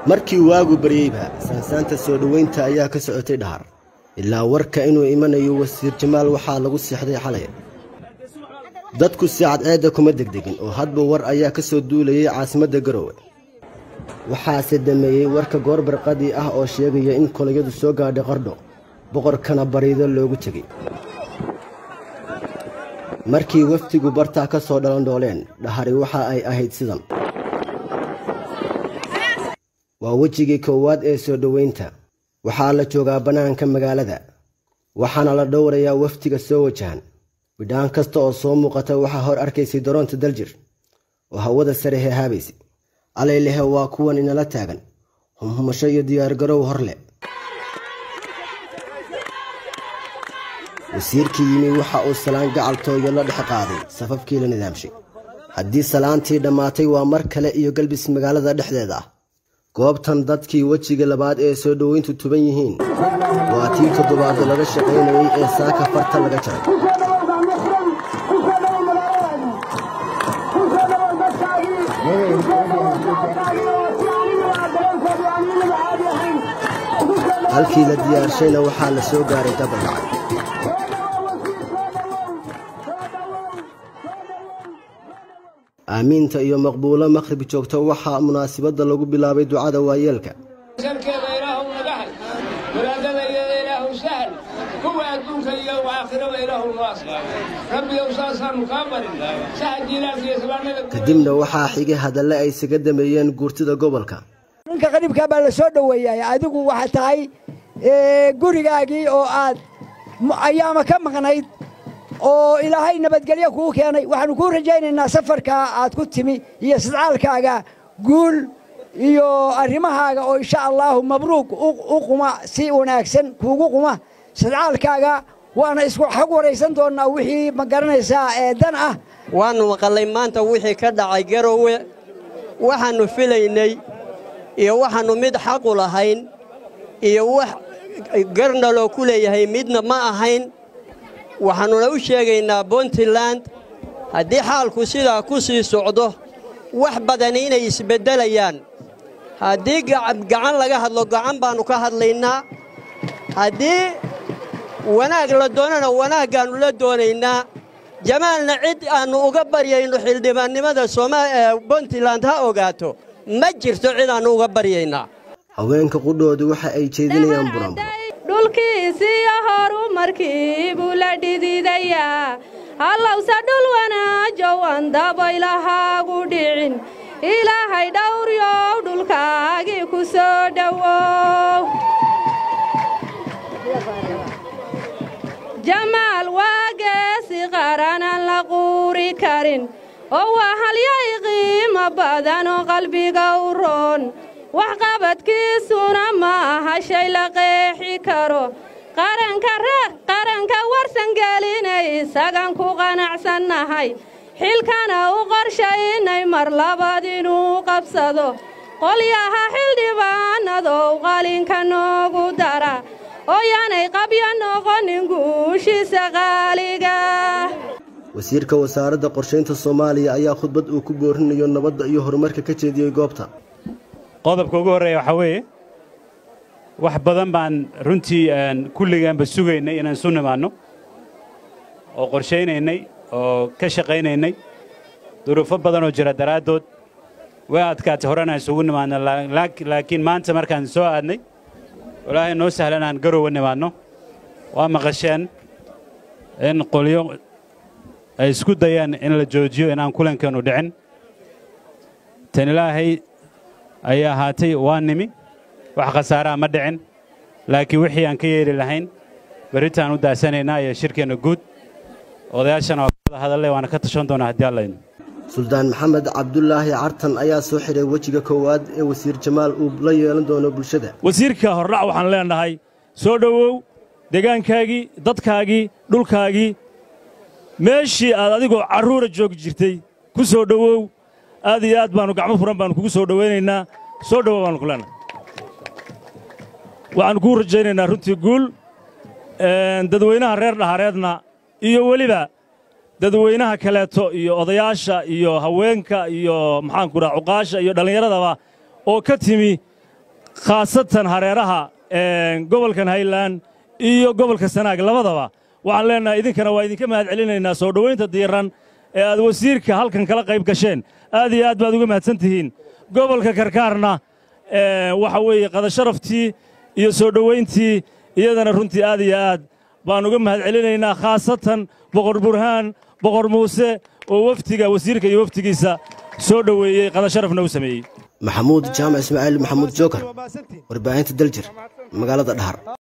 markii waagu baryeyba saansaanta soo dhoweynta ayaa ka socotay dhahar ilaa warka inuu imanayo wasiir jamaal waxaa lagu seexday xalay dadku si cadceedda kuma degdegin oo hadba war ayaa ka soo duulayay caasimadda garowe waxaase dameeyey warka goor barqadii ah oo sheegaya in kolayadu soo gaadhay qardho boqorkana bariido loogu tegey markii wafdigu bartaa ka soo dhalandhooleen dhahari waxa ay ahayd sidan waa wejigii koowaad ee soo dhoweynta waxaa la joogaa bannaanka magaalada waxaana la dhowrayaa wafdiga soo wajahan bidhaan kasta oo soo muuqata waxaa hor arkaysay daroonta daljir oo hawada sare heehaabaysay alaylehe waa kuwan inala taagan humhumasho iyo diyaargarow hor leh wasiirkii yimi waxa uu salaan gacaltooyo la dhex qaaday safafkii la nidaamshay haddii salaantii dhammaatay waa mar kale iyo galbis magaalada dhexdeeda ah goobtan dadkii wejiga labaad ee soo dhoweyntu tuban yihiin waa tii toddobaadda laga shaqaynayay ee saaka farta laga jaray halkii la diyaarshayna waxaa la soo gaaray dabaldhacay aamiinta iyo maqbuulo maqhrib joogta waxaa munaasibadda lagu bilaabay ducada waayeelka salkeeda ilaahu nagahay walaadadayada ilaahu sahal kuwa adduunka iyo aakhiraba ilaahu noo aslaay rabbiyow saasaanu kaa barin saha jiilaalka iyo islaamada kadibna waxaa xigay hadalle ay isaga dameeyeen guurtida gobolka ninka qariibkaa baa la soo dhoweeyay adigu waxaa tahay gurigaagii oo aad ayaama ka maqnayd oo ilaahay nabadgelyo kuu keenay waxaannu kuu rajaynaynaa safarkaa aad ku timi iyo sidcaalkaaga guul iyo arrimahaaga oo insha allaahu mabruuq u quma si wanaagsan kuugu quma sidcaalkaaga waana isku xog waraysan doonnaa wixii ma garanaysaa ee dan ah waannu maqallay maanta wixii ka dhacay garowe waxaannu filaynay iyo waxaannu mid xaqu lahayn iyo wax garnaloo ku leeyahay midna ma ahayn waxaannuna u sheegaynaa puntland haddii xaalku sidaa ku sii socdo wax badani inay isbeddelayaan haddii gacan laga hadlo gacan baannu ka hadlaynaa haddii wanaag la doonana wanaaggaannu la doonaynaa jamaalna cid aannu uga baryayno xildhibaannimada puntland ha ogaato ma jirto cid aannu uga baryaynaa haweenka qudhoodu waxa ay jeedinayaan buranbo dhulkiisiyo horumarkii buu la dhididayaa hallowse dhul wanaajow aan dabaylahaagu dhicin ilaahay dhowryow dhulkaagii ku soo dhowow jamaal waa geesi qaranaan la quuri karin oo waa halyay qiimo badan oo qalbiga u roon waxqabadkiisuna ma aha shay la qeexi karo qaranka warsan gelinay isagan ku qanacsannahay xilkana u qorshaynay mar labaad inuu qabsado qolyaha xildhibaanadow qalinka noogu dara ooyaanay qabyo noqonin guushiisa qaaliga wasiirka wasaaradda qorshaynta soomaaliya ayaa khudbad uu ku boorinayo nabadda iyo horumarka ka jeediyey goobta qodobka ugu horreeya waxaa weeye wax badan baan runtii kulligaanba sugaynay inaan isu nimaanno oo qorshaynaynay oo ka shaqaynaynay duruufo badan oo jira daraaddood way adkaatay horena isugu nimaadno laakiin maanta markaan soo aadnay walaahay noo sahlan aan garowa nimaadno waa maqasheen in qolyo ay isku dayaan in la joojiyo inaan kulankeennu dhicin tan ilaahay ayay ahaatay waa nimi wax khasaaraa ma dhicin laakiin wixii aan ka yeeli lahayn berritaan u daasanaynaa iyo shirkeenna guud odayaashana waa kada hadalle waana ka tashan doonaa haddii allaydno suldaan maxamed cabdulaahi cartan ayaa soo xidhay wejiga koowaad ee wasiir jamaal uu la yeelan doono bulshada wasiirka hordhac waxaan leennahay soo dhowow deegaankaagii dadkaagii dhulkaagii meeshii aad adigoo carruura joogi jirtay ku soo dhowow aad iyo aad baannu gacmo furan baannu kugu soo dhowaynaynaa soo dhowow baannu ku leennahay waxaannu kuu rajaynaynaa runtii guul dadweynaha reer dhahareedna iyo weliba dadweynaha kaleeto iyo odayaasha iyo haweenka iyo maxaanku dhaha cuqaasha iyo dhallinyaradaba oo ka timi khaasatan hareeraha gobolkan haylaan iyo gobolka sanaag labadaba waxaan leennahay idinkana waa idinka mahad celinaynaa soo dhowaynta diiran ee aad wasiirka halkan kala qayb gasheen aad iyo aad baad uga mahadsan tihiin gobolka karkaarna waxa weeye qadasharaftii iyo soo dhowayntii iyadana runtii aad iyo aad baan uga mahad celinaynaa khaasatan boqor burhaan boqor muuse oo wafdiga wasiirka iyo wafdigiisa soo dhoweeyey qadasharafna u sameeyey maxamuud jaamac ismaaciil maxamuud jookar warbaahinta daljir magaalada dhahar